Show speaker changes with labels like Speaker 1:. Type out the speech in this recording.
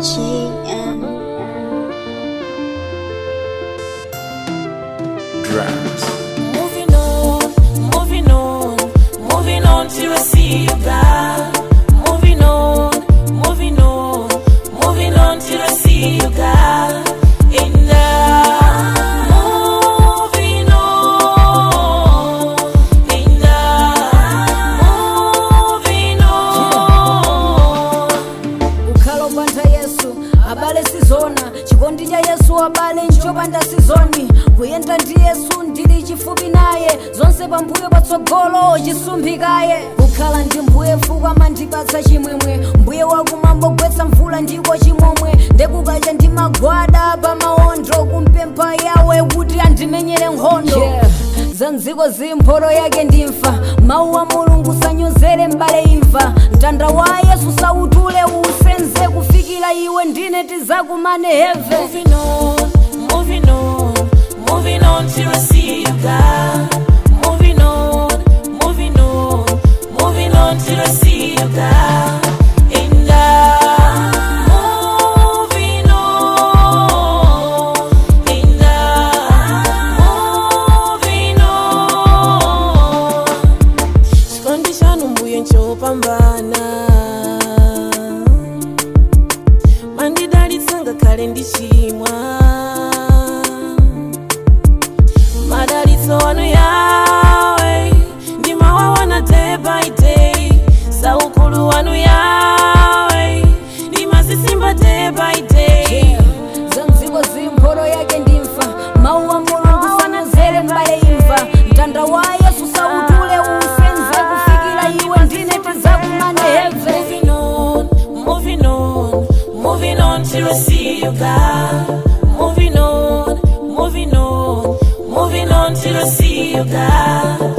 Speaker 1: JM.
Speaker 2: Drums.
Speaker 3: Moving on, moving on, moving on till I see you, God. Moving on, moving on, moving on till I see you, God. And I'm moving on, and I'm moving on.
Speaker 4: ukhala upanda yesu abale sizona chikondi cha yesu abale nchopanda sizoni kuyenda ndi yesu ndili chifupi naye zonse pambuyo patsogolo chisumphikaye kukhala ndi mbuye mfuku amandipatsa chimwemwe mbuye wakumambogwetsa mvula ndiko chimomwe ndekukacha ndi magwada pamawondo kumpempha yawe kuti andimenyere nkhondo yeah. za mdziko zimpholo yake ndimfa mawu a mulungu sanyozere mbale imva mtanda wa yesu sautule usenze kufikira iwe ndine tizakumane heve
Speaker 3: Moving on, moving on, moving on till I see you, God. Moving on, moving on, moving on till I see you, God. And I'm moving on, and I'm moving on. Chikondi chanu mbuye nchopambana mandidalitsa ngakhale ndichimwa madalitso anu yawe ndimawaona day by day saukulu wanu yawe ndimazisimba day by day
Speaker 4: za mdziko zimpholo yake ndimfa mawu a mulungu sanyozere mbale imva mtanda wa yesu sautule usenze kufikira iwe ndine tizakumane heve
Speaker 3: moving on moving on moving on till I see you God moving on moving on moving on till I see you God